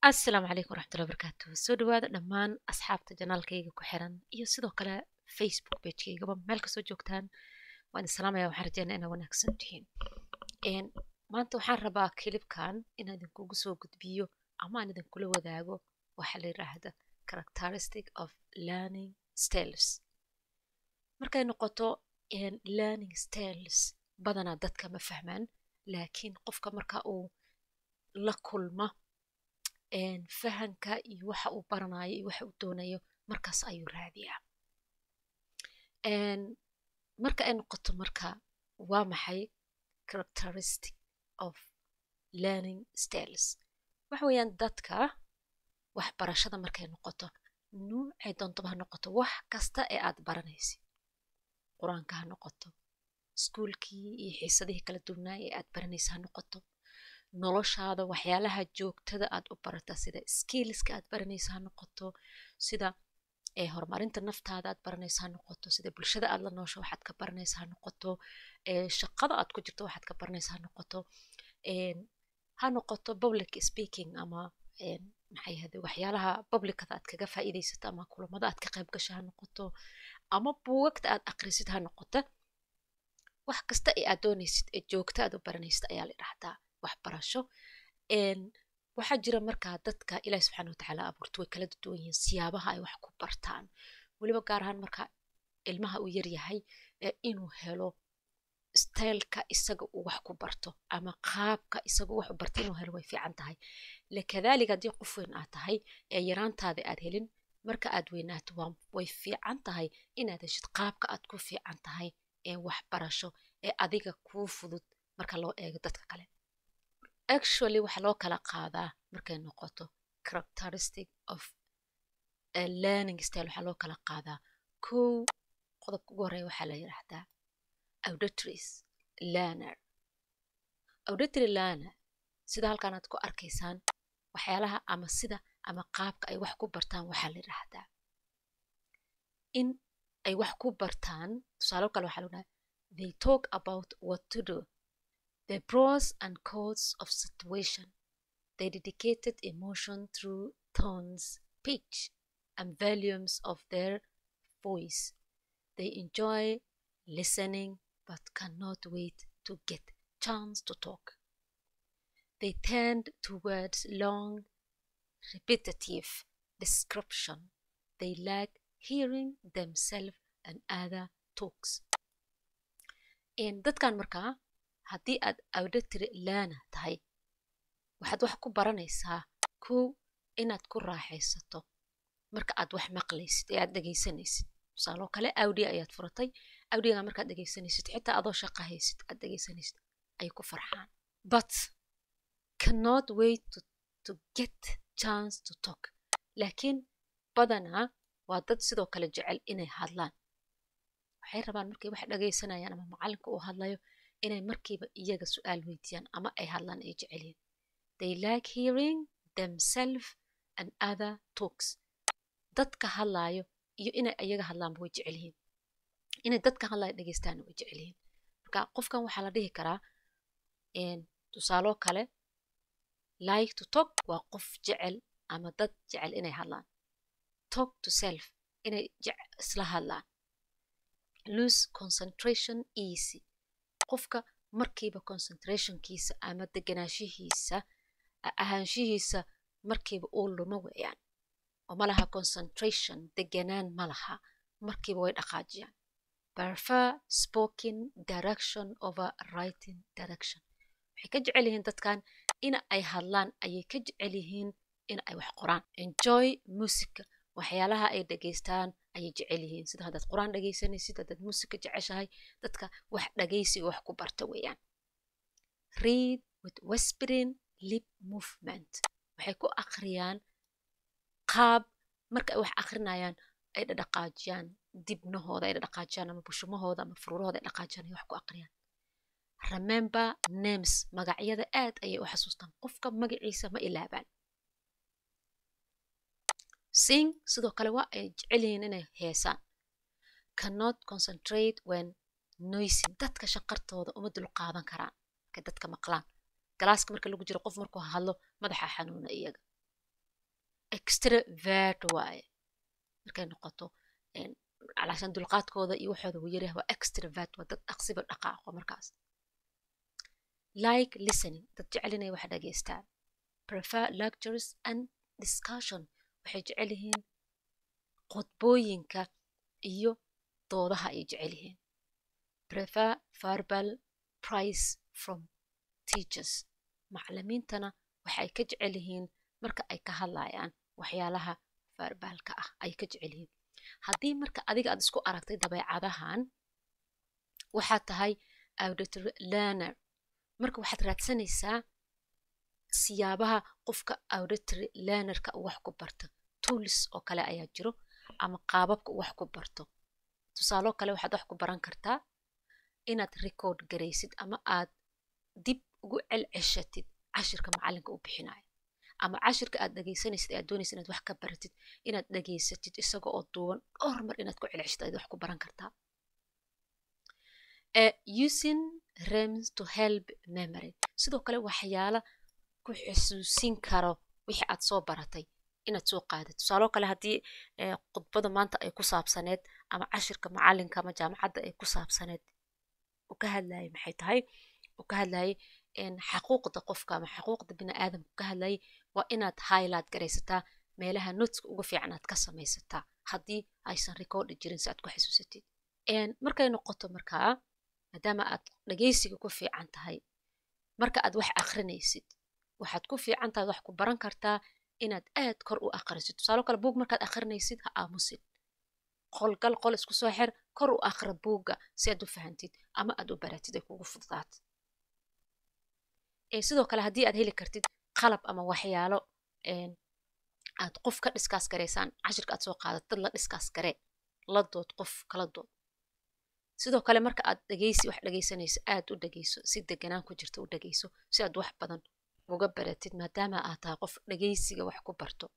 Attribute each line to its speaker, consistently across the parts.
Speaker 1: asalaamu calaykum waraxmatullahi wabarakaatu soo dhawaada dhammaan asxaabta janaalkayga ku xiran iyo sidoo kale facebook pagekeygaba meel kasoo joogtaan waan idin salaamaya waxaan rajeynaa inaa wanaagsan tihiin maanta waxaan rabaa kilibkan inaan idinkugu soo gudbiyo ama aan idinkula wadaago waxa la yidhaahda characteristic of learning styles markay noqoto learning styles badanaa dadka ma fahmaan laakiin qofka marka uu la kulma fahanka iyo waxa uu baranayo iyo waxa uu doonayo markaas ayuu raadiyaa marka ay noqoto marka waa maxay characteristic of learning styles waxa weeyaan dadka waxbarashada markay noqoto nuucay doontaba ha noqoto wax kasta ee aad baranaysid qur-aanka ha noqoto iskuulkii iyo xiisadihii kala duwnaa ee aad baranaysa ha noqoto noloshaada waxyaalaha joogtada aad u barata sida skillska aad baranaysa ha noqoto sida horumarinta naftaada aad baranaysa ha noqoto sida bulshada aad la noosho waxaad ka baranaysa ha noqoto shaqada aad ku jirto waxaad ka baranaysa ha noqoto ha noqoto public speaking ama maxay ahade waxyaalaha publicada aad kaga faa'iidaysato ama kulamada aad ka qayb gasho ha noqoto ama buugagta aad aqrisid ha noqoto wax kasta ee aad doonaysid ee joogta aad u baranaysid ayaa la idhahdaa waxbarasho waxaa jira markaa dadka ilahi subxana watacaala abuurta way kala duwan yihiin siyaabaha ay wax ku bartaan weliba gaar ahaan marka ilmaha uu yaryahay inuu helo styleka isaga uu wax ku barto ama qaabka isaga wax u barta inuu helo way fiican tahay lakadaalika haddii qof weyn aad tahay ee yaraantaada aad helin marka aad weynaato way fiican tahay inaad heshid qaabka aad ku fiican tahay ee waxbarasho ee adiga kuu fudud marka loo eego dadka kale actually waxaa loo kala qaadaa markay noqoto characteristic of learning style waxaa loo kala qaadaa kow qodobka ugu horreeya waxaa la yidhaahdaa auditories learner auditory learner sida halkan aad ku arkaysaan waxyaalaha ama sida ama qaabka ay wax ku bartaan waxaa la yidhaahdaa in ay wax ku bartaan tusaalo kale waxaa la yidhahdaa they talk about what to do the pros and cons of situation, they dedicated emotion through tones, pitch, and volumes of their voice. They enjoy listening but cannot wait to get chance to talk. They tend towards long, repetitive description. They like hearing themselves and other talks. In dadkan markaa haddii aad auditory learner tahay waxaad wax ku baranaysaa kow inaad ku raaxaysato marka aad wax maqlaysid ee aad dhegaysanaysid tusaaloo kale audia ayaad furatay audiaga markaad dhegaysanaysid xitaa adoo shaqa haysid aad dhegaysanaysid ay ku farxaan but cannot wait to, to get chance to talk laakiin badanaa waa dad sidoo kale jecel inay hadlaan waxay rabaan markay wax dhagaysanayaan ama macalinka uu hadlayo inay markiiba iyaga su-aal weydiiyaan ama ay hadlaan ay jecelyihin they like hearing themselves and other talks dadka hadlaayo iyo inay iyaga hadlaanba way jecel yihiin inay dadka hadlaayo dhegeystaanna way jecel yihiin marka qofkan waxaa la dhihi karaa tusaaloo kale like to talk waa qof jecel ama dad jecel inay hadlaan talk to self inay isla hadlaan lose concentration easy qofka markiiba concentrationkiisa ama deganaashihiisa ahaanshihiisa markiiba uu lumo weeyaan oo malaha concentration deganaan ma laha markiiba way dhaqaajiyaan prefer spoken direction over writing direction waxay ka jecel yihiin dadkan in ay hadlaan ayay ka jecel yihiin in ay wax qoraan enjoy musica waxyaalaha ay dhegaystaan ayay jecel yihiin sida haddaad qur-aan dhegaysanaysid haddaad muusika jeceshahay dadka wax dhagaysiga wax ku barta weeyaan read with whispering lip movement waxay ku akhriyaan qaab marka ay wax akhrinayaan ay dhadhaqaajiyaan dibnahooda ay dhadhaqaajiyaan ama bushumahooda ama furuurahooda ay dhaqaajiyaan ay wax ku akhriyaan remember names magacyada aad ayay u xasuustaan qofka magaciisa ma ilaabaan sing sidoo kale waa ay jecel yihiin inay heesaan cannot concentrate when noising dadka shaqartooda uma dul qaadan karaan markay dadka maqlaan galaaska marka lagu jiro qof markuu hadlo madaxa xanuuna iyaga extravert waaye markay noqoto calaashan dulqaadkooda iyo waxooda uu yaryahay waa extravert waa dad dhaqsiba dhaqaaqo markaas like listening dad jecel inay wax dhageystaan prefer lectures and discussion waxay jecel yihiin qodbooyinka iyo doodaha ay jecel yihiin prefer verbal price from teachers macalimiintana waxay ka jecel yihiin marka ay ka hadlayaan waxyaalaha verbaalka ah ay ka jecel yihiin haddii marka adiga aad isku aragtay dabeecadahan waxaad tahay auditory learner marka waxaad raadsanaysaa siyaabaha qofka auditory learnerka wax ku barta tools oo kale ayaa jiro ama qaababka wax ku barto tusaaloo kale waxaad wax ku baran kartaa inaad record garaysid ama aad dib ugu celceshatid cashirka macalinka u bixinayo ama cashirka aad dhegaysanaysid aad doonaysid inaad wax ka baratid inaad dhegaysatid isaga oo duuban dhowr mar inaad ku celceshid ayaad wax ku baran kartaa using rems to help memory sidoo kale waxyaala ku xusuusin karo wixii aad soo baratay inaad soo qaadid tusaaloo kale haddii khudbada maanta ay ku saabsaneed ama cashirka macalinka ama jaamacadda ay ku saabsaneed uu ka hadlayay maxay tahay uu ka hadlayay xaquuqda qofka ama xaquuqda bini aadamka ka hadlayay waa inaad highlight garaysataa meelaha notska uga fiican aad ka samaysataa haddii aysan recordi jirin si aad ku xasuusatid markay noqoto markaa maadaama aad dhagaysiga ku fiican tahay marka aad wax akrinaysid waxaad ku fiican tahay wax ku baran kartaa inaad aad kor u akhrisid tusaalo kale buug markaad akhrinaysid ha aamusid qolgal qol isku soo xir kor u akhra buugga si aad u fahantid ama aad u baratid ay kugu fududaat sidoo kale haddii aad heli kartid qalab ama waxyaalo aad qof ka dhiskaas garaysaan cashirka aad soo qaadat dad la dhiskaas garee la dood qof kala dood sidoo kale marka aad dhegeysi wax dhegeysanayso aad u dhegeyso si deganaan ku jirta u dhegeyso si aad wax badan uga baratid maadaama aad tahay qof dhegeysiga wax ku barto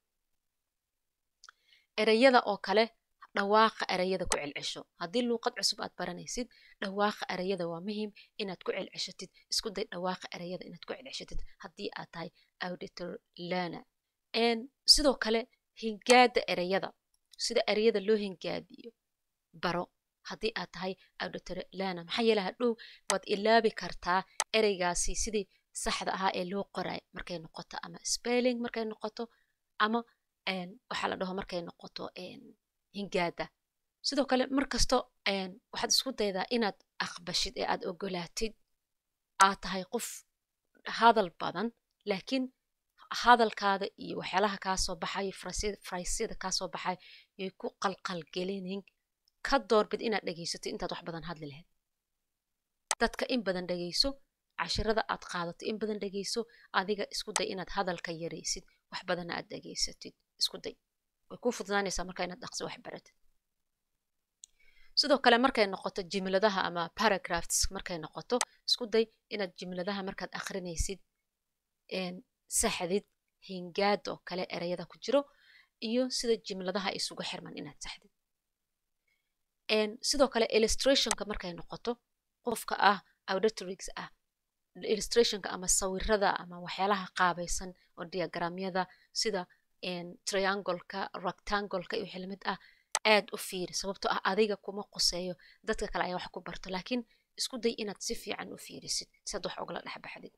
Speaker 1: ereyada oo kale dhawaaqa ereyada ku celcesho haddii luuqad cusub aad baranaysid dhawaaqa ereyada waa muhiim inaad ku celceshatid isku day dhawaaqa ereyada inaad ku celceshatid haddii aad tahay auditor learner sidoo kale hingaada ereyada sida ereyada loo hingaadiyo baro haddii aad tahay auditor learner maxaa yeele hadhow waad ilaabi kartaa ereygaasi sidii saxda ahaa ee loo qoray markay noqoto ama spelling markay noqoto ama waxaa la dhaho markay noqoto hingaada sidoo kale markasto waxaad isku daydaa inaad aqbashid ee aad ogolaatid aad tahay qof hadal badan laakiin hadalkaada iyo waxyaalaha kaasoo baxay fraysyada kaasoo baxay yay ku qalqalgelinin ka doorbid inaad dhegaysatid intaad wax badan hadli lahayd dadka in badan dhegayso cashirada aad qaadato in badan dhegayso adiga isku day inaad hadalka yaraysid wax badanna aad dhegaysatid isku day way kuu fududaanaysaa marka inaad dhaqsi wax baratid sidoo kale markay noqoto jimladaha ama paragraphs markay noqoto isku day inaad jimladaha markaad akrinaysid saxdid hingaad oo kale ereyada ku jiro iyo sida jimladaha isugu xirman inaad saxdid sidoo kale illustrationka markay noqoto qofka ah auditorix ah illustrationka ama sawirada ama waxyaalaha qaabaysan oo diagramyada sida triangoleka rectangoleka iyo wixii lamid ah aad u fiiri sababtoo ah adiga kuma quseeyo dadka kale ayaa wax ku barto laakiin isku day inaad si fiican u fiirisid si aad wax ogala dhexbaxdid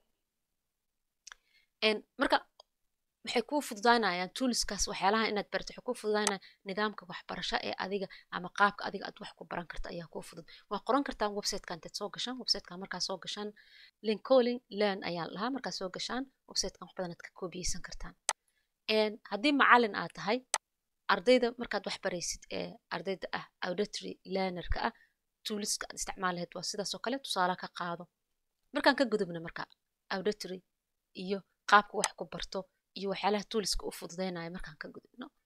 Speaker 1: marka waxay kuu fududaanayaan toolskaas waxyaalaha inaad barto waxay kuu fududaanayaan nidaamka waxbarasho ee adiga ama qaabka adiga aad wax ku baran karta ayaa kuu fudud waa qoran kartaan websitekan intaad soo gashaan websitekan markaa soo gashaan lincolin learn ayaa lahaa markaa soo gashaan websitekan wax badan aad ka koobiyeysan kartaan haddii macalin aad tahay ardayda markaad wax baraysid ee ardayda ah auditory learnerka ah tooliska aad isticmaal lahayd waa sidaas oo kale tusaale ka qaado markaan ka gudubna marka auditory iyo qaabka wax ku barto iyo waxyaalaha tooliska u fududeynaya markaan ka gudubno